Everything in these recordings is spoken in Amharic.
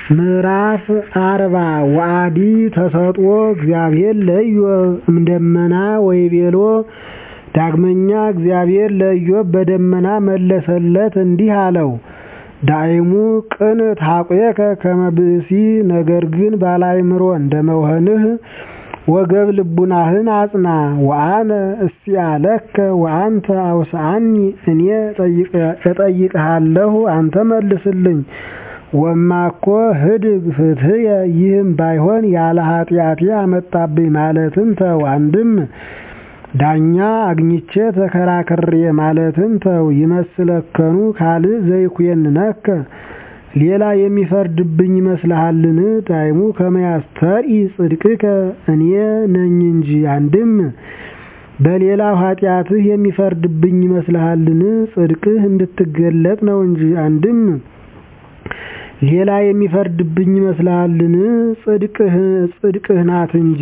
ምዕራፍ አርባ ወአዲ ተሰጥኦ እግዚአብሔር ለኢዮብ እምደመና ወይቤሎ ዳግመኛ እግዚአብሔር ለኢዮብ በደመና መለሰለት እንዲህ አለው ዳይሙ ቅን ታቆየከ ከመ ብእሲ ነገር ግን ባለአእምሮ እንደመሆንህ ወገብ ልቡናህን አጽና ወአነ እስአለከ ወአንተ አውስአኒ እኔ እጠይቅሃለሁ አንተ መልስልኝ ወማኮ ህድግ ፍትሕየ ይህም ባይሆን ያለ ኃጢአቴ አመጣብኝ ማለትን ተው አንድም ዳኛ አግኝቼ ተከራክሬ ማለትን ተው ይመስለከኑ ካልእ ዘይኩየንነከ ሌላ የሚፈርድብኝ ይመስልሃልን ዳይሙ ከመ ያስተርኢ ጽድቅከ እኔ ነኝ እንጂ አንድም በሌላው ኃጢአትህ የሚፈርድብኝ ይመስልሃልን ጽድቅህ እንድትገለጥ ነው እንጂ አንድም ሌላ የሚፈርድብኝ ይመስልሃልን ጽድቅህ ናት እንጂ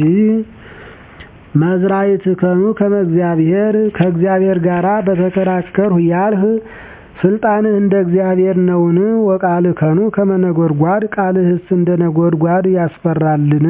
መዝራዕትከኑ ከመ እግዚአብሔር ከእግዚአብሔር ጋር በተከራከርሁ ያልህ ስልጣንህ እንደ እግዚአብሔር ነውን ወቃልከኑ ከመ ነጎድጓድ ቃልህስ እንደ ነጎድጓድ ያስፈራልን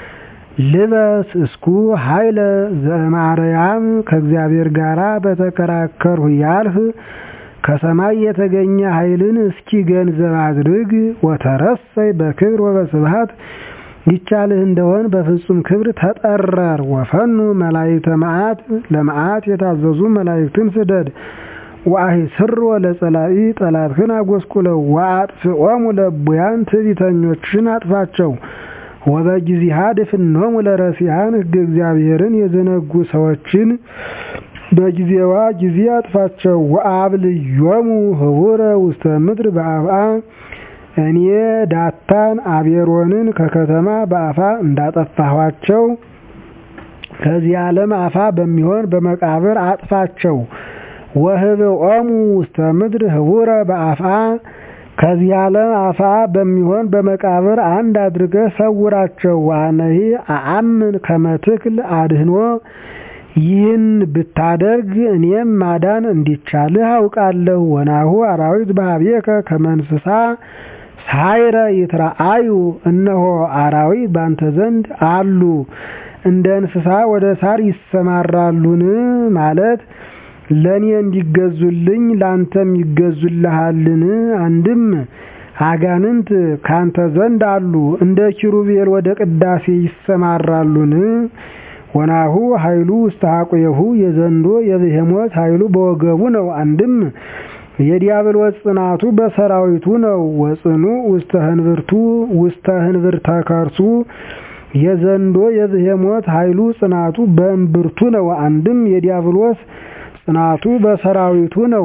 ልበስ እስኩ ኃይለ ዘእምአርያም ከእግዚአብሔር ጋር በተከራከርሁ ያልህ ከሰማይ የተገኘ ኃይልን እስኪ ገንዘብ አድርግ ወተረሰይ በክብር ወበስብሐት ይቻልህ እንደሆን በፍጹም ክብር ተጠረር ወፈኑ መላእክተ መዓት ለመዓት የታዘዙ መላእክትን ስደድ ወአሂስሮ ለጸላኢ ጠላትህን አጎስቁለው ወአጥፍኦሙ ለእቡያን ትዕቢተኞችን አጥፋቸው ወበጊዜሃ ድፍኖሙ ለረሲዓን ሕገ እግዚአብሔርን የዘነጉ ሰዎችን በጊዜዋ ጊዜ አጥፋቸው ወአብልዮሙ ህቡረ ውስተ ምድር በአፍአ እኔ ዳታን አቤሮንን ከከተማ በአፋ እንዳጠፋኋቸው ከዚህ ዓለም አፋ በሚሆን በመቃብር አጥፋቸው ወህብኦሙ ውስተ ምድር ህቡረ በአፍአ ከዚህ ዓለም አፋ በሚሆን በመቃብር አንድ አድርገህ ሰውራቸው ዋነሂ አአምን ከመትክል አድህኖ ይህን ብታደርግ እኔም ማዳን እንዲቻልህ አውቃለሁ ወናሁ አራዊት በኀቤከ ከመ እንስሳ ሳይረ ይትረአዩ እነሆ አራዊት ባንተ ዘንድ አሉ እንደ እንስሳ ወደ ሳር ይሰማራሉን ማለት ለእኔ እንዲገዙልኝ ላንተም ይገዙልሃልን አንድም አጋንንት ካንተ ዘንድ አሉ እንደ ኪሩቤል ወደ ቅዳሴ ይሰማራሉን ወናሁ ኃይሉ ውስተ ሐቆየሁ የዘንዶ የብሄሞት ኃይሉ በወገቡ ነው አንድም የዲያብሎስ ጽናቱ በሰራዊቱ ነው ወጽኑ ውስተ ህንብርቱ ውስተ ህንብርተ ከርሱ የዘንዶ የብሄሞት ኃይሉ ጽናቱ በእምብርቱ ነው አንድም የዲያብሎስ ጽናቱ በሰራዊቱ ነው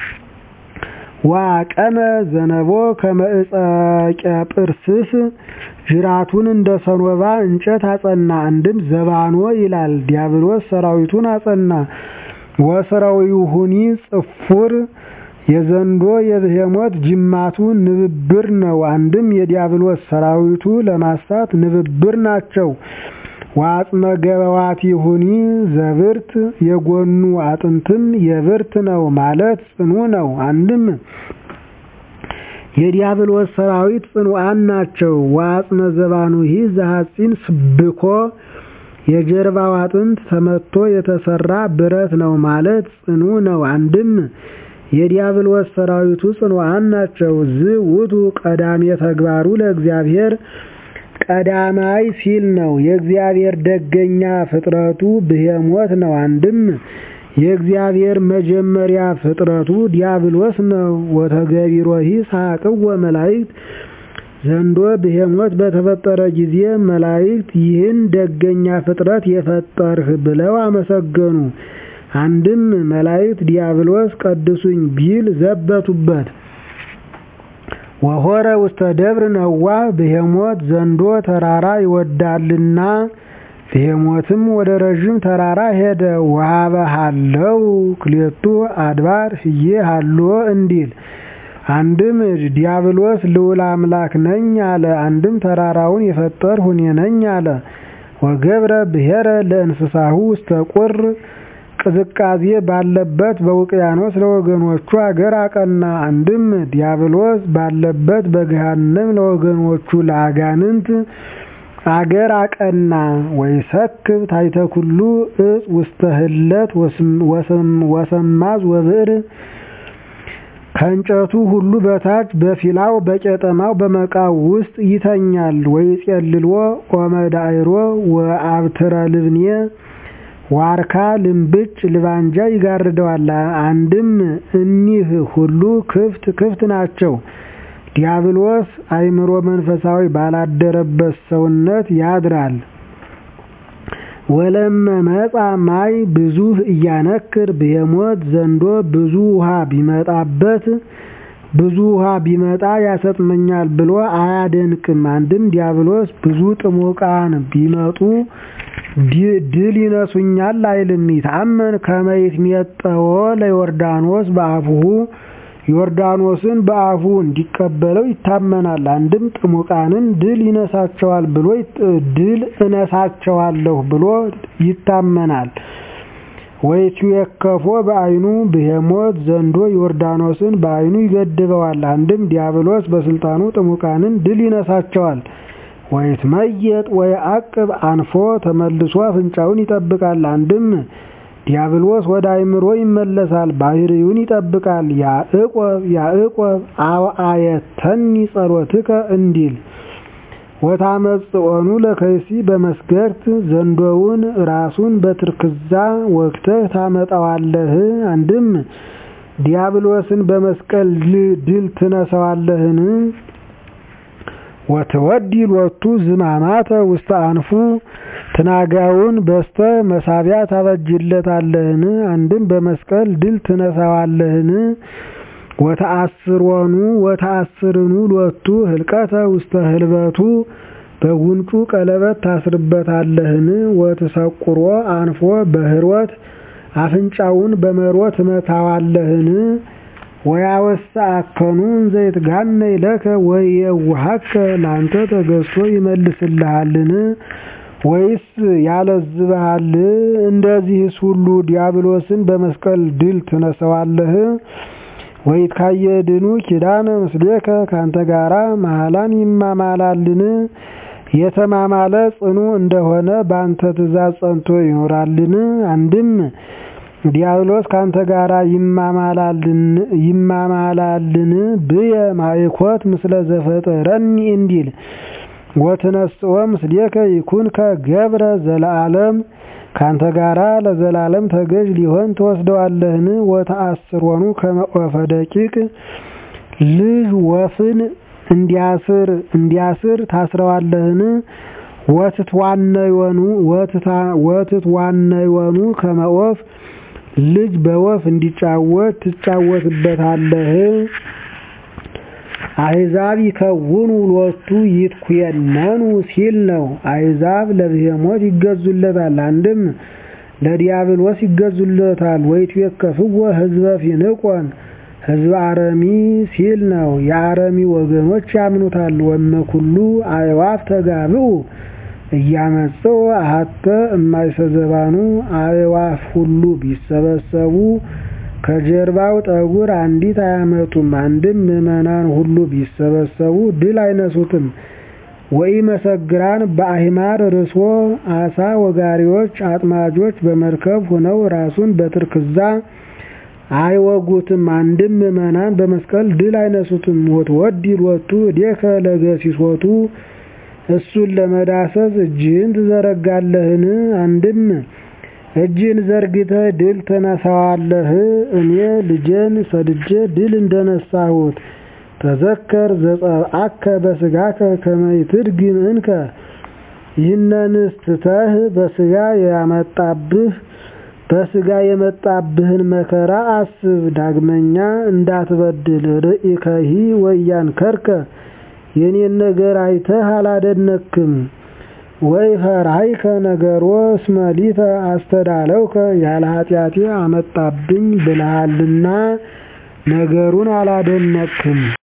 ዋቀመ ዘነቦ ከመ ዕፀ ቄጵርስስ ጅራቱን እንደ ሰኖባ እንጨት አጸና አንድም ዘባኖ ይላል ዲያብሎስ ሰራዊቱን አጸና ወሰራዊሁኒ ጽፉር የዘንዶ የብሄሞት ጅማቱ ንብብር ነው አንድም የዲያብሎስ ሰራዊቱ ለማሳት ንብብር ናቸው ወአጽመ ገበዋቲሁኒ ዘብርት የጎኑ አጥንትም የብርት ነው ማለት ጽኑ ነው አንድም የዲያብሎስ ሰራዊት ጽኑዓን ናቸው ወአጽመ ዘባኑሂ ዘሐፂን ስብኮ የጀርባው አጥንት ተመቶ የተሰራ ብረት ነው ማለት ጽኑ ነው አንድም የዲያብሎስ ሰራዊቱ ጽኑዓን ናቸው ዝ ውቱ ቀዳሜ ተግባሩ ለእግዚአብሔር ቀዳማይ ሲል ነው የእግዚአብሔር ደገኛ ፍጥረቱ ብሄሞት ነው አንድም የእግዚአብሔር መጀመሪያ ፍጥረቱ ዲያብሎስ ነው ወተገቢሮሂ ሳቅወ መላእክት ዘንዶ ብሄሞት በተፈጠረ ጊዜ መላእክት ይህን ደገኛ ፍጥረት የፈጠርህ ብለው አመሰገኑ አንድም መላእክት ዲያብሎስ ቀድሱኝ ቢል ዘበቱበት ወሆረ ውስተ ደብር ነዋ ብሄሞት ዘንዶ ተራራ ይወዳልና ብሄሞትም ወደ ረዥም ተራራ ሄደ ወሀበ ሀለው ክሌቱ አድባር ህዬ ሀሎ እንዲል አንድም ዲያብሎስ ልዑል አምላክ ነኝ አለ አንድም ተራራውን የፈጠርሁ እኔ ነኝ አለ ወገብረ ብሔረ ለእንስሳሁ ውስተ ቁር ቅዝቃዜ ባለበት በውቅያኖስ ለወገኖቹ አገር አቀና። አንድም ዲያብሎስ ባለበት በገሃነም ለወገኖቹ ለአጋንንት አገር አቀና። ወይሰክብ ታሕተ ኩሉ ዕፅ ውስተ ህለት ወሰማዝ ወብዕር ከእንጨቱ ሁሉ በታች በፊላው በቄጠማው በመቃው ውስጥ ይተኛል። ወይጼልልዎ ኦመ ዳዕሮ ወአብትረ ልብኔ ዋርካ ልምብጭ ልባንጃ ይጋርደዋል። አንድም እኒህ ሁሉ ክፍት ክፍት ናቸው። ዲያብሎስ አእምሮ መንፈሳዊ ባላደረበት ሰውነት ያድራል። ወለመ መጻ ማይ ብዙህ እያነክር ብየሞት ዘንዶ ብዙ ውሃ ቢመጣበት ብዙ ውሃ ቢመጣ ያሰጥመኛል ብሎ አያደንቅም። አንድም ዲያብሎስ ብዙ ጥሙቃን ቢመጡ ድል ይነሱኛል አይልም። ይታመን ከመ ይትሜጠዎ ለዮርዳኖስ በአፉሁ ዮርዳኖስን በአፉ እንዲቀበለው ይታመናል። አንድም ጥሙቃንን ድል ይነሳቸዋል ብሎ ድል እነሳቸዋለሁ ብሎ ይታመናል። ወይትዌከፎ በዓይኑ ብሄሞት ዘንዶ ዮርዳኖስን በዓይኑ ይገድበዋል። አንድም ዲያብሎስ በስልጣኑ ጥሙቃንን ድል ይነሳቸዋል። ወይትመየጥ ወይዐቅብ አንፎ ተመልሶ አፍንጫውን ይጠብቃል። አንድም ዲያብሎስ ወደ አእምሮ ይመለሳል፣ ባህሪውን ይጠብቃል። ያዕቆብ ያዕቆብ አውአየተኒ ጸሎትከ እንዲል ወታመጽኦኑ ለከይሲ በመስገርት ዘንዶውን ራሱን በትርክዛ ወግተህ ታመጣዋለህ። አንድም ዲያብሎስን በመስቀል ድል ትነሳዋለህን? ወትወዲ ሎቱ ዝማማተ ውስተ አንፉ ትናጋውን በስተ መሳቢያ ታበጅለታለህን? አንድም በመስቀል ድል ትነሳዋለህን? ወተአስሮኑ ወተአስርኑ ሎቱ ህልቀተ ውስተ ህልበቱ በጉንጩ ቀለበት ታስርበታለህን? ወትሰቁሮ አንፎ በህሮት አፍንጫውን በመሮ ትመታዋለህን? ወያወስአከኑ እንዘይትጋነ ይለከ ወየውሃከ ላንተ ተገዝቶ ይመልስልሃልን? ወይስ ያለዝብሃል? እንደዚህስ ሁሉ ዲያብሎስን በመስቀል ድል ትነሳዋለህ? ወይትካየድኑ ኪዳነ ምስሌከ ካንተ ጋራ መሐላን ይማማላልን? የተማማለ ጽኑ እንደሆነ በአንተ ትእዛዝ ጸንቶ ይኖራልን? አንድም ዲያብሎስ ካንተ ጋራ ይማማላልን? ብየ ማይኮት ምስለ ዘፈጠረኒ እንዲል ወትነስኦ ምስሌከ ይኩንከ ገብረ ዘለዓለም ካንተ ጋራ ለዘላለም ተገዥ ሊሆን ትወስደዋለህን? ወተአስሮኑ ከመ ኦፈ ደቂቅ ልጅ ወፍን እንዲያስር እንዲያስር ታስረዋለህን? ወትትዋነዮኑ ወትትዋነዮኑ ከመ ኦፍ ልጅ በወፍ እንዲጫወት ትጫወትበታለህ። አሕዛብ ይከውኑ ሎቱ ይትኩየነኑ ሲል ነው። አሕዛብ ለብሄሞት ይገዙለታል፣ አንድም ለዲያብሎስ ይገዙለታል። ወይትዌከፍዎ ህዝበ ፊንቆን ህዝበ አረሚ ሲል ነው። የአረሚ ወገኖች ያምኑታል። ወመኩሉ አዕዋፍ ተጋብኡ እያመጽኡ አሐተ እማይሰዘባኑ አዕዋፍ ሁሉ ቢሰበሰቡ ከጀርባው ጠጉር አንዲት አያመጡም። አንድም ምዕመናን ሁሉ ቢሰበሰቡ ድል አይነሱትም። ወኢመሰግራን በአሂማር ርሶ አሳ ወጋሪዎች አጥማጆች በመርከብ ሆነው ራሱን በትርክዛ አይወጉትም። አንድም ምዕመናን በመስቀል ድል አይነሱትም። ወትወዲ ሎቱ እዴከ ለገሲሶቱ እሱን ለመዳሰስ እጅህን ትዘረጋለህን? አንድም እጅን ዘርግተህ ድል ትነሳዋለህ። እኔ ልጄን ሰድጄ ድል እንደነሳሁት ተዘከር ዘጸብአከ በስጋከ ከመ ይትድግም እንከ ይህንንስ ትተህ በስጋ ያመጣብህ በስጋ የመጣብህን መከራ አስብ፣ ዳግመኛ እንዳትበድል። ርኢከሂ ወያንከርከ የኔን ነገር አይተህ አላደነክም። ወይ ፈርሃይከ ነገሮ እስመ ሊተ አስተዳለውከ ያለ ኃጢአቴ አመጣብኝ ብለሃልና ነገሩን አላደነክም።